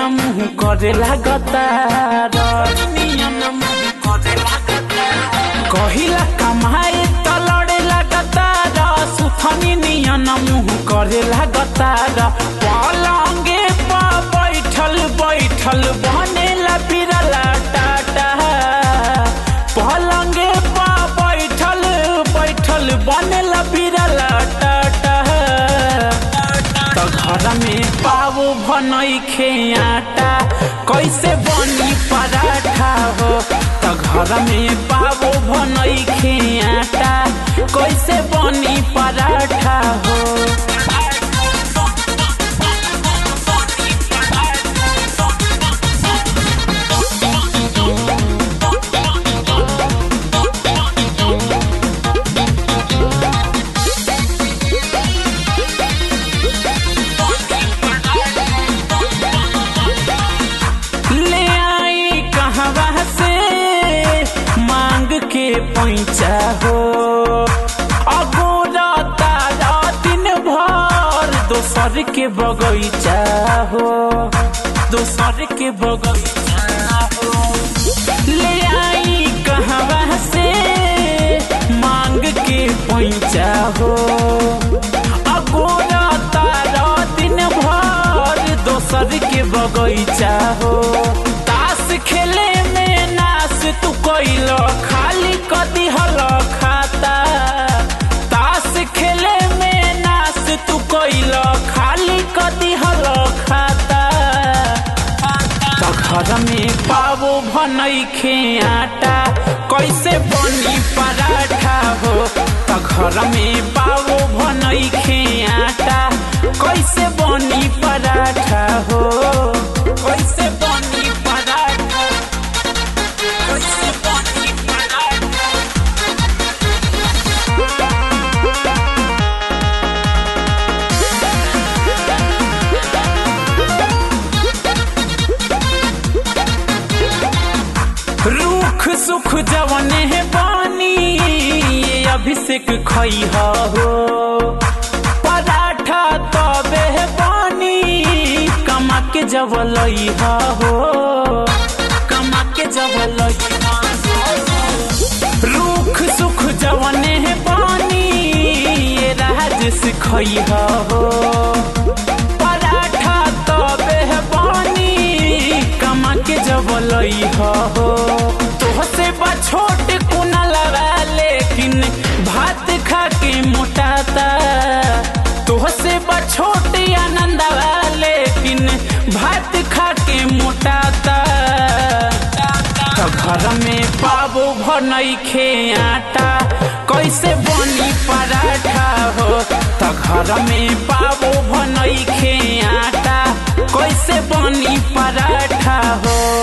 मुंह करे लागतार कहिला कमाए त लड़े लागतार सुथनी नियन मुंह करे लागतार पलंगे पा बैठल बैठल बनेला बिरला टाटा पलंगे पा बैठल बैठल बनेला बिरला टाटा त घर में पावो भनई आटा कैसे बनी पराठा हो त घर में पावो भनई आटा कैसे बनी पराठा हो ले आई कहवा से मांग के पैसा हो अगोरा तारा दिन भर दोसर के बगैचा हो दोसर के बगैचा हो ले आई कहवा से मांग के पैसा हो अगोरा तारा दिन भर दोसर के बगैचा हो ताश खेले में नाश तू कैल खाली कदी हल खाता ताश खेले में नाश तू कैल खाली कदी हल खाता त घर में पावो भनई आटा कैसे बनी पराठा हो त घर में पावो भनई आटा कैसे बनी पराठा हो कैसे बनी पराठा कैसे बनी पराठा रूख सुख जवने है बानी ये अभिषेक खई हो पराठा तबे है बानी कमा के जवलई हो कमा के जवलई रूख सुख जवने है बानी ये राजस खई हो पराठा तबे है बानी कमा के जवलई हो तोहसे बा छोट कुना लगा लेकिन भात खा के मोटाता तोहसे बा छोट आनंदवा लेकिन भात खा के मोटाता त घर में पावो भनई आटा कैसे बनी पराठा हो त घर में पावो भनई आटा कैसे बनी पराठा हो